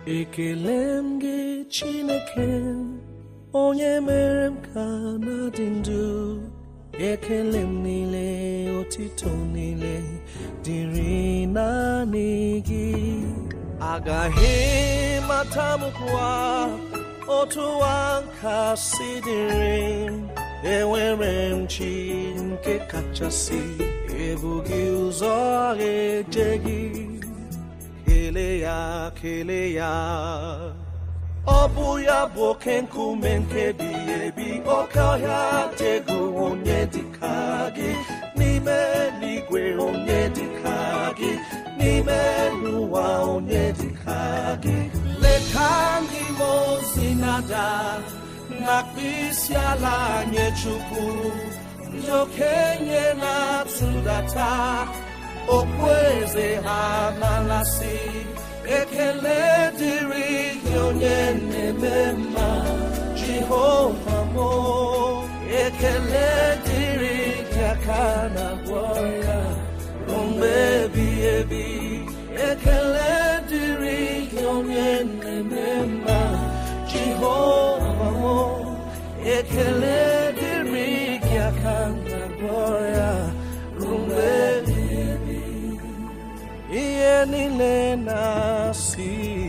ekele m gị chineke onye mere m ka na-adị ndụ ekele m niile otito niile dịrị naanị gị agaghị mata m kwa otu nka si dịrị m enwere m chi nke kachasị ebughị ụzọ eje gị kelee ya kelee ya ọ bụ ya bụ oke nkume nke bi ebi oke ọhịa dị egwu onye dịka gị n'ime eluigwe onye dịka gị n'ime elu ụwa onye dịka gị leta ndị mmụọ ozi nada na-akpụ isi ala nye chukwu ndị okenye na-atụdata okpueze ha na-alasị ekele dịrị gị onye na-eme mma jehova mo ekele dịrị gị aka na gwọ ya ruo mgbe ebighị ebi ekele dịrị gị onye na-eme mma jehova mo ekele dịrị gị aka na gwọ ya ruo mgbe ebighị ebi ihe niile na-asị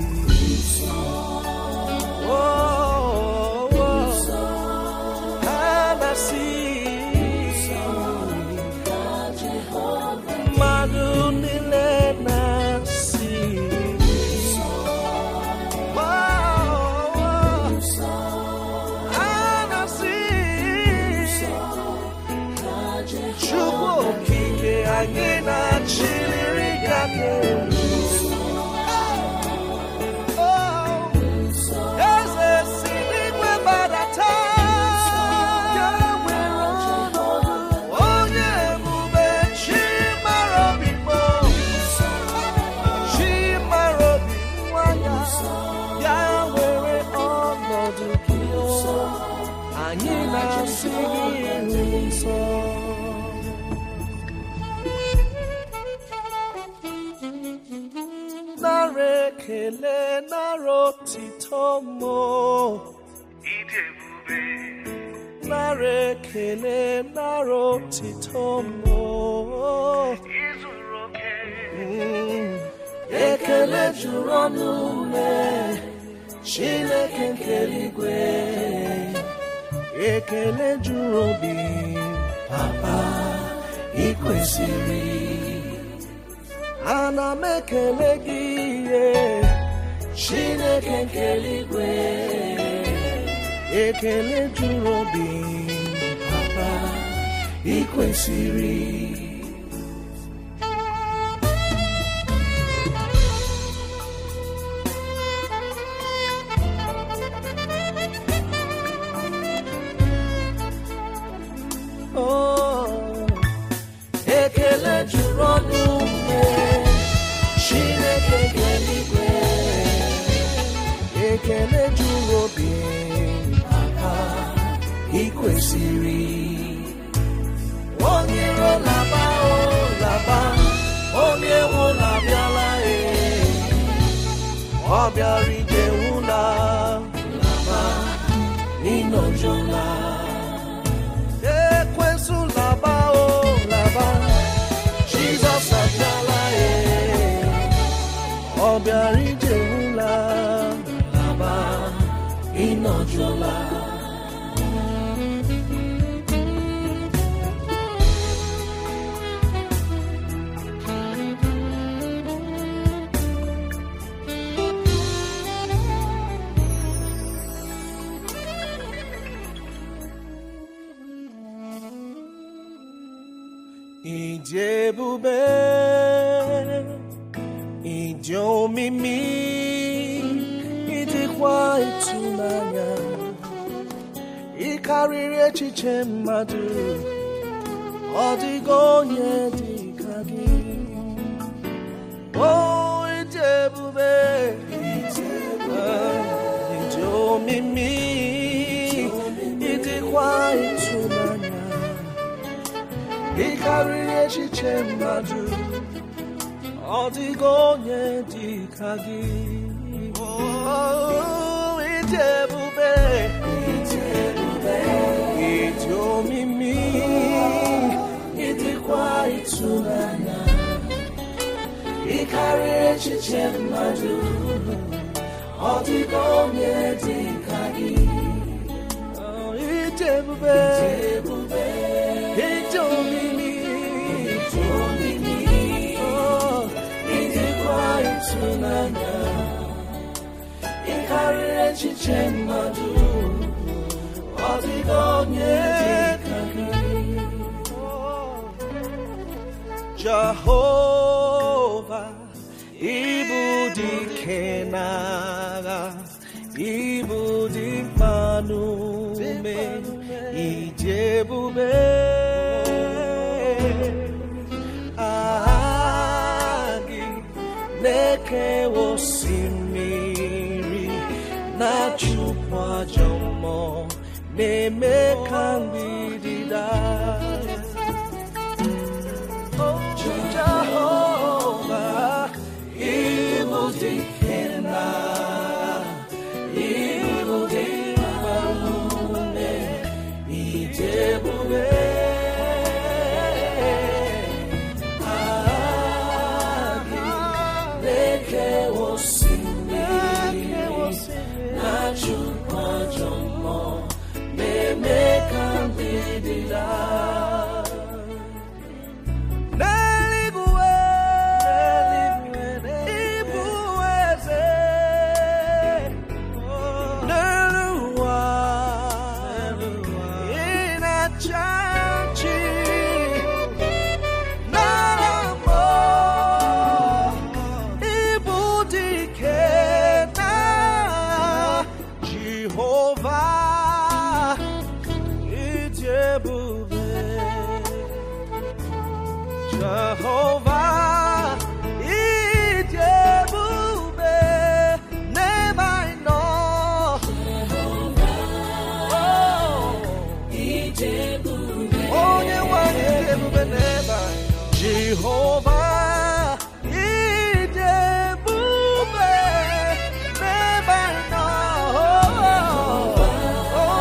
Oh, oh, ha na-asị mmadụ niile na-asị Oh, oh, ha na-asị Chukwu okike anyị na-achịrịrị ga n'elu Oh, eze si n'igwe gbadata ya nwere ọnọdụ onye ebube chi mara obi mọ chi mara obi nwa ya ya nwere ọnọdụ gị o. anyị na-asị gị nsọ nara ekele nara otito mo nara ekele nara otito mo Mm. ekele juru ọnụ ume chineke nke eluigwe ekele juru obi papa ikwesịrị ana m ekele gị ihe chineke nke eluigwe ekele juru obi papa ikwesịrị Oh, ekele juru ọnụ ume chineke nke eluigwe ekele juru obi papa ikwesịrị onye iro laba o laba onye nwe na-abịala e ọ bịara ije nwụla laba ịnọjụla ekwensu laba o laba jizọs abịala e ọ bịara ije nwụla laba ịnọjụla Ịdị ebube, ịdị omimi, ịdịkwa ịtụnanya, ị karịrị echiche mmadụ, ọ dịghị onye dị ka gị. O ịdị ebube, ah, ịdị omimi, ịdịkwa ịtụnanya. ị karịrị echiche mmadụ ọ dịghị onye dị ka gị Oh, Ijebube. Ịdị omimi, ịdịkwa ịtụnanya. Ị karịrị echiche mmadụ, ọ dịghị onye dị ka gị. Oh, Ijebube. Ịdị omimi, oh, ịdịkwa ịtụnanya. Ị karịrị echiche mmadụ, ọ dịghị onye dị ka gị. Jehova, ibu dike n'agha, ibu dị mkpa n'ume, ịdị ebube. Aha gị na-ekewa osimiri, na-achụpụ ajọ mmụọ, na-eme ka mgbidi daa. Jehovah, ibu dike n'agha, ibu dị mkpa n'ume, ịdị ebube. Aha gị na-ekewa osimiri, na-achụpụ ajọ mmụọ, na-eme ka mgbidi daa. N'eluigwe, ịbụ eze. N'elu ụwa, ị na-achị achị. N'ala mmụọ, ịbụ dike n'agha. Jehova, ịdị ebube. Jehovah, ịdị ebube n'ebe anyị nọ. Onye nwanyị dị ebube n'ebe anyị nọ. Jehovah, ịdị ebube n'ebe anyị nọ. Oh,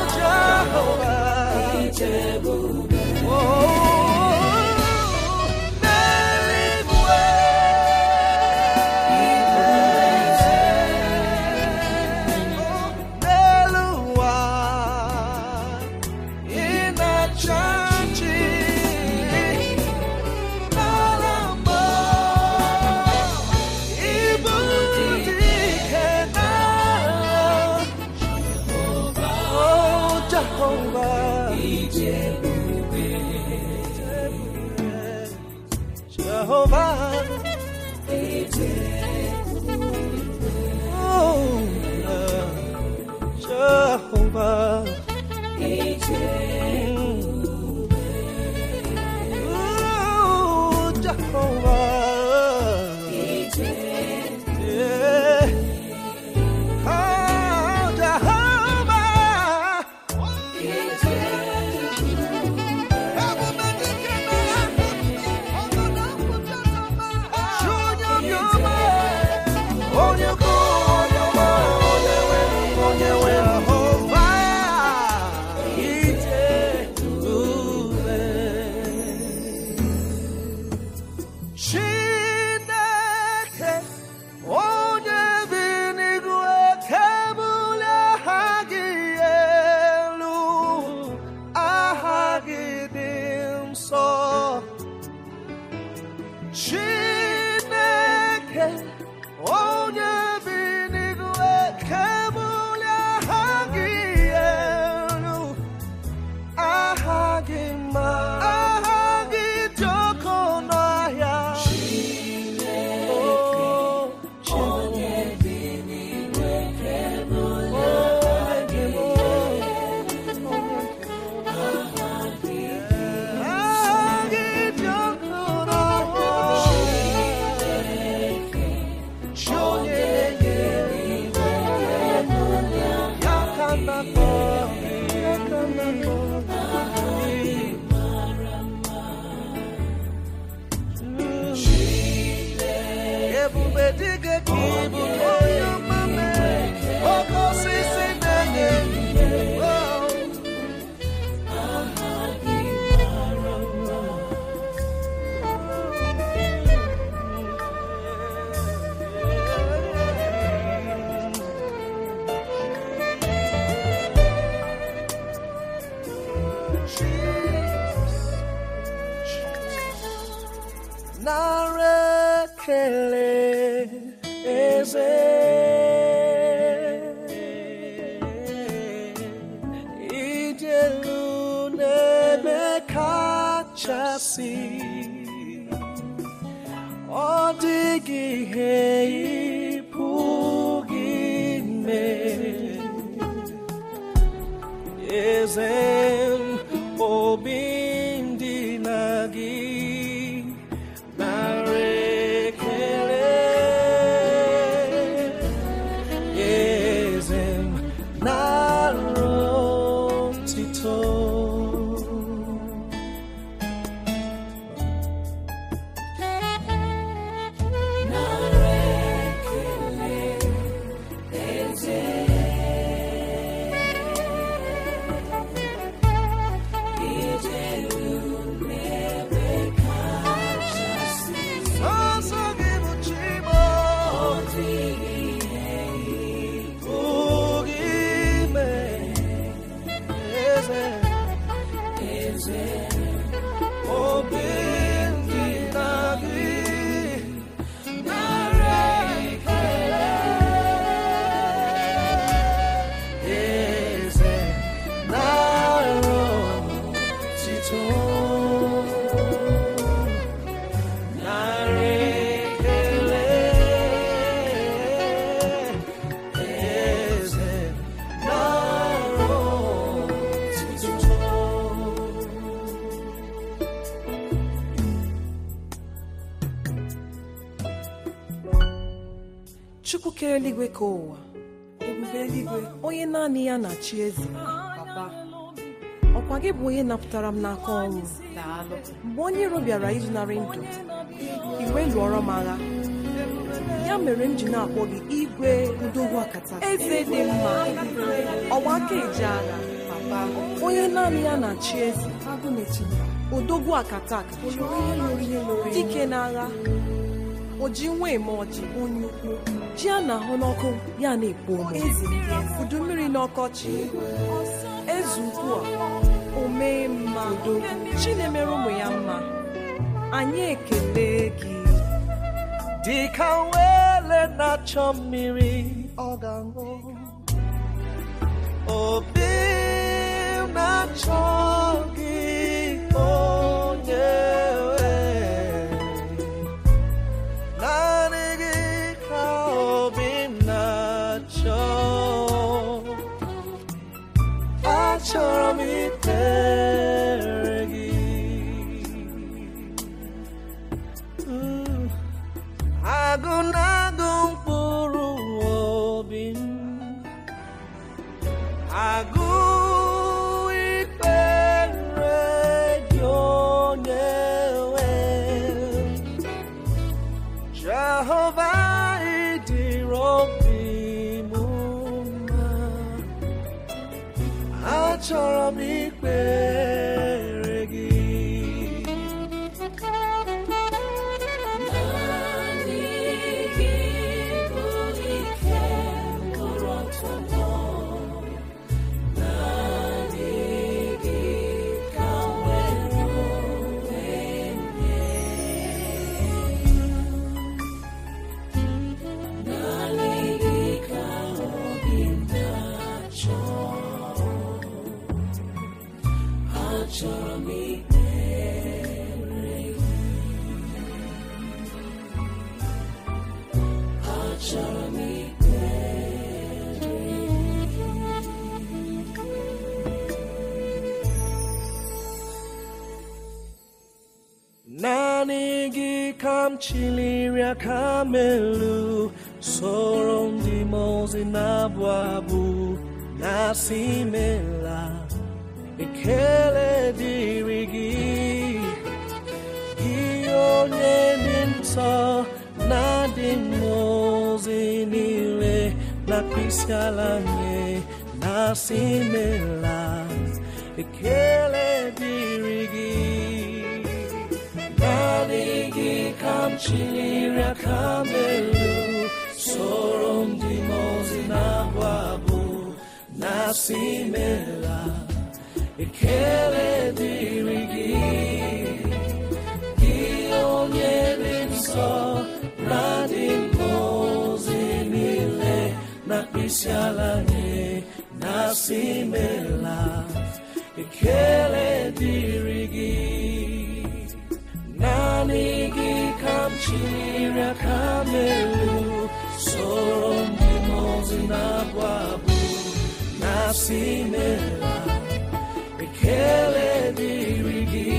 Jehovah. Jehovah. Jehovah. Oh, Jehovah. Oh, Jehovah. Yeah. Oh, Jehovah. Chineke onye bi n'igwe kebụla aha gị elu aha gị dị nsọ Chineke onye bi n'igwe kebụla aha gị elu aha gị mma aha gị dị oke ọnụ ahịa Oh, Chineke. Show nara ekele eze ịdị elu n'ebe kachasị ọ dịghị ihe ị pụghị ime eze m, obi m dị na gị nara ekele eze m, nara otito Sọsọ gị bụ Chimo pụghị ime eze obi ndị na gị nara ekele eze nara otito nara ekele eze nara otito chukwu kere eluigwe ka ụwa ebube eluigwe onye naanị ya na-achị eze papa ọkwa gị bụ onye napụtara m n'aka ọnwụ daalụ mgbe onye iro bịara izunarị ndụ iwe lụọrọ m agha ya mere m ji na-akpọ gị igwe udogwu akata eze dị mma ọgba aka eji agha papa onye naanị ya na-achị eze agụ na-etinye odogwu akata dike n'agha o ji nwa eme ọjị onye ukwu ji a na-ahụ n'ọkụ ya na-ekpo ome udu mmiri n'ọkọchị eze ukwu a o mee mma chi na-emere ụmụ ya mma anyị ekele gị dịka wele na-achọ mmiri ọ ga-aṅụ obi m na-achọ gị onye nwe naanị gị ka obi m na-achọ achọrọ m ikpere gị Mm. agụ na-agụ mkpụrụ obi m agụ ikpere gị onye nwe Jehova ịdịrị obi m mma achọrọ m ikpere gị naanị gị ka m chiliri aka m elu soro ndị mmụọ ozi na-abụ abụ na-asị imela ekele dịrị gị gị onye dị nsọ na dị mmụọ ozi niile na mkpịsị ala nye na-asị imela ekele dịrị gị naanị gị ka m chịrị aka m elu soro ndị mmụọ ozi na-abụ abụ na-asị imela ekele dịrị gị gị onye dị nsọ na dị ngọzi niile na mkpịsị ala nye na si mela ekele dịrị gị naanị gị ka m chiri aka m elu soro ndị mmụọ na-abụ abụ na si mela ekele dịrị gị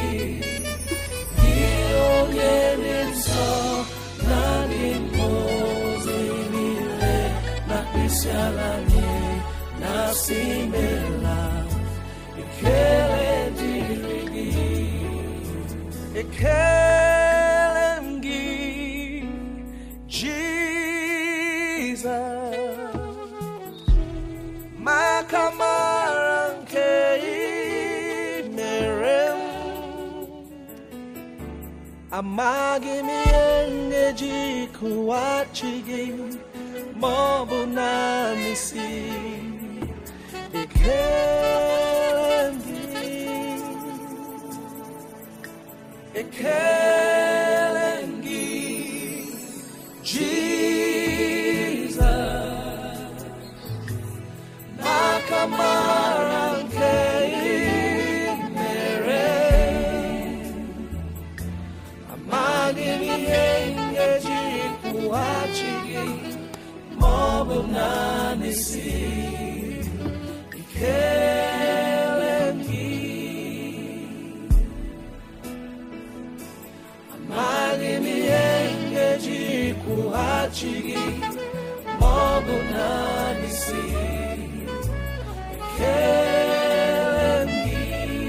gị onye dị nsọ na dị mmụọ niile na mkpịsị ala nye na si mela ekele dịrị gị ekele m gị Jizọs maka mara nke ị mere m amaghị m ihe m ga-eji kụwachi gị ma ọ bụ naanị si ekele m gị ekele m gị Jizọs maka mara nke ị mere amaghị m ihe m ga-eji kwụghachi gị ma ọ bụ naanị si ikele m gị amaghị m ihe m ga-eji kwụghachi gị ma ọ bụ naanị si ekele m gị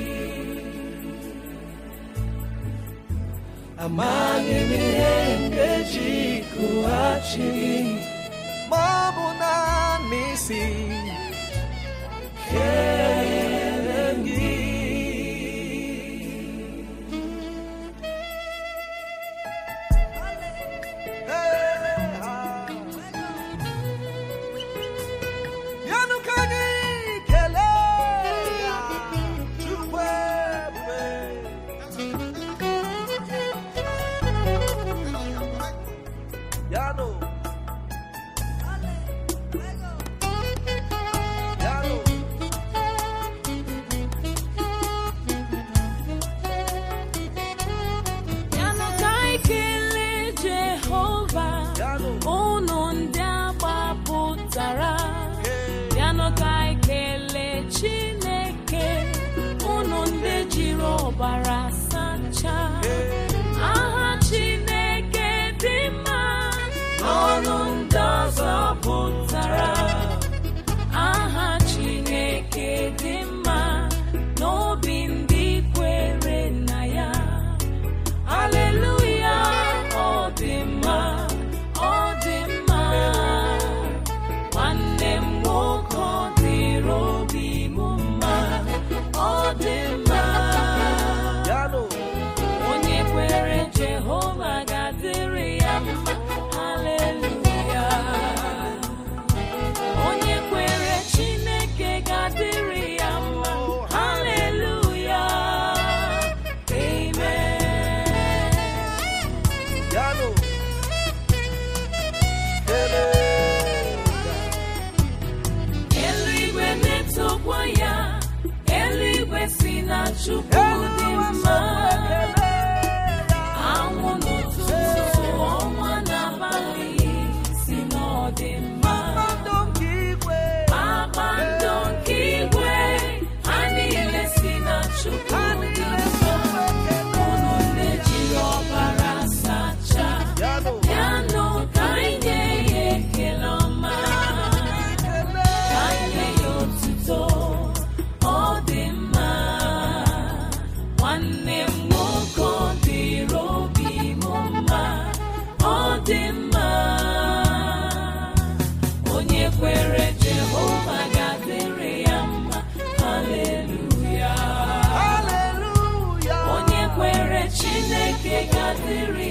amaghị m ihe m ga-eji kwụghachi gị ma ọ bụ naanị si ekele m gị Yanụ ka anyị kelee ya, Chukwu ebube. Yanụ. Yanụ. Yanụ ka anyị kelee Jehova Yanụ. unu ndị agbapụtara Yanụ ka anyị kelee Chineke unu ndị jiri ọbara sachaa aha Chineke dị mma ọnụ ndị ọzọ pụtara aha Chineke dị mma n'obi ndị kwere na ya Aleluya, ọ dị mma, ọ dị mma. Nwanne m nwoke ọ dịrị obi m mma, ọ dị mma. Yanụ. Onye kwere Jehova ga-adịrị ya mma. Aleluya. Onye kwere Chineke ga-adịrị ya mma. Aleluya. Amen. Yanụ. Kelee ya. Eluigwe na-etokwa ya, eluigwe si na Chukwu dị mma. Anwụ n'ụtụtụ, ọnwa n'abalị si na ọ dị mma. Mmadụ nke igwe. Kpakpando nke igwe, ha niile si na Chukwu dị mma. Unu ndị jiri ọbara sachaa, Yanụ. yanụ ka anyị nye ya ekele ọma. Ka anyị nye ya otuto, ọ dị mma. Nwanne m nwoke ọ dịrị obi m mma, ọ dị mma. Onye kwere Jehova ga-adịrị ya mma. Haleluya. Hallelujah. Onye kwere Chineke ga-adịrị